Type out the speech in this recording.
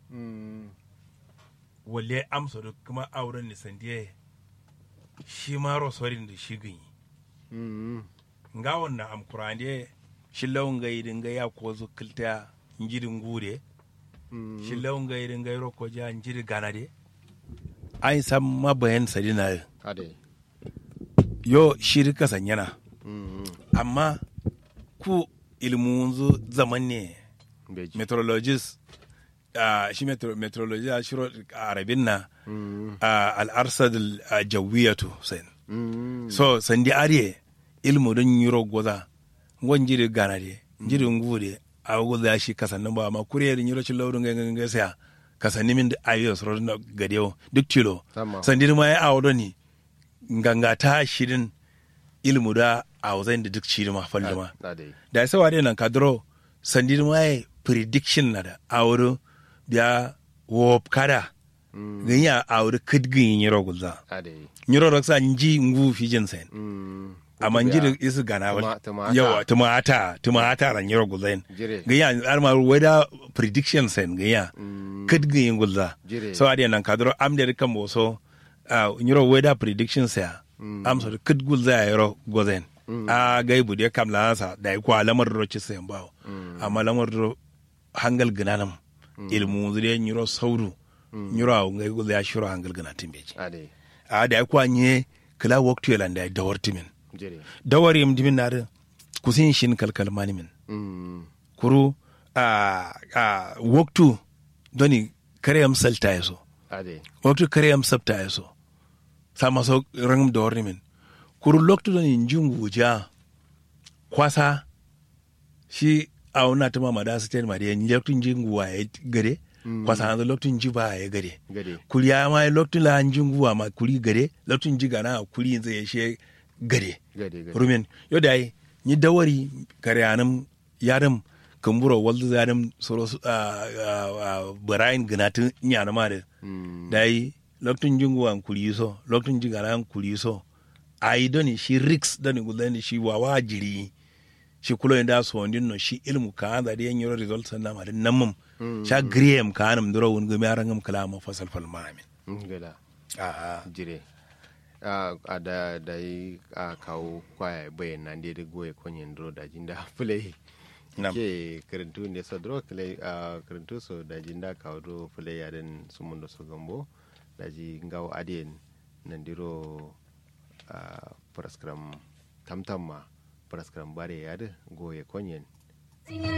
Mm. wale amsa da kuma auren ni sandiye shi ma rosorin da shi ganyi Mm. nga wannan am kurande shi lawan ga idin ga ya ko zu kilta njirin gure Mm. shi lawan ga idin ga ro ko ja njiri ganade ai sam ma bayan sadina ade yo shiri kasanyana Mm. amma ku ilmunzu zaman ne beji meteorologist uh, shi metro, meteorologist a shiro a arabin na Mm. uh, al'arsad uh, jawiyatu sen Mm. so sandi ariye ilmu don yiro goza ngon jiri gana de jiri ngude a goza shi kasannin ba ma kuriyar yiro ci laurin gangan gasa kasannin min da ayo soro na gadewo duk tilo Tamam. sandi ma ya awo ni nganga ta shirin ilmu da a wazan da duk shiri ma falda ma ade da sai wade nan kadro sandi ma ya prediction na da awuro biya wop kada Mm. ganya awuro kidgin yiro goza ade nyiro raksa nji ngu fijin sen Mm. amma njiri isi gana Tuma- wal tumata. yawa tumata tumata ran nyiro gulen Jire. ganya arma weda prediction sen ganya Mm. kid gin gulza Jire. so ade nan kadro am de kan boso uh, nyiro weda prediction sa Mm. am so kid gulza ya yiro gozen a gai bude kam la sa da ko alamar ro ci sen bawo amma lamar ro hangal gnanam ilmu zure nyiro sauru nyiro aw ngai gulza ya shiro hangal gnatin beji ade a da ko anye kala waktu yelanda da wartimin jire dawar yam dimin na da kusin shin kalkal mani min Mm. kuru a a waktu doni kare yam salta yaso ade waktu kare yam sabta yaso sama so rangum dawar ni min kuru loktu doni njungu ja kwasa shi a wuna ta mama da su ta ma da yan loktu njungu wa ya gare kwasa hanzu loktu nji ba ya gare gade kuri ya ma loktu la njungu wa ma kuri gare loktu nji gana kuri zai ya she gare gade gade rumen yo dai ni dawari kare anam yaram kamburo waldu yaram soro barayin ganatin nyana ma da Mm. dai loktun jungu an kuli so loktun jigara an kuli so ai doni shi riks doni gudani shi wawa jiri shi kulo inda so ndin no shi ilmu ka da de nyoro result sanna ma din namum sha griem ka anam duro won gumi arangam kala ma fasal fal mamin Mm, gada a jire a a da da yi a kawo kwaya bayan nan dai da goye kwanyen duro da jinda fulai Nam. ke karantu ne so duro kale a karantu so da jinda kawo duro fulai ya den sumun da so gambo da ji ngawo adien nan diro a praskram tamtam ma praskram bare ya da goye kwanyen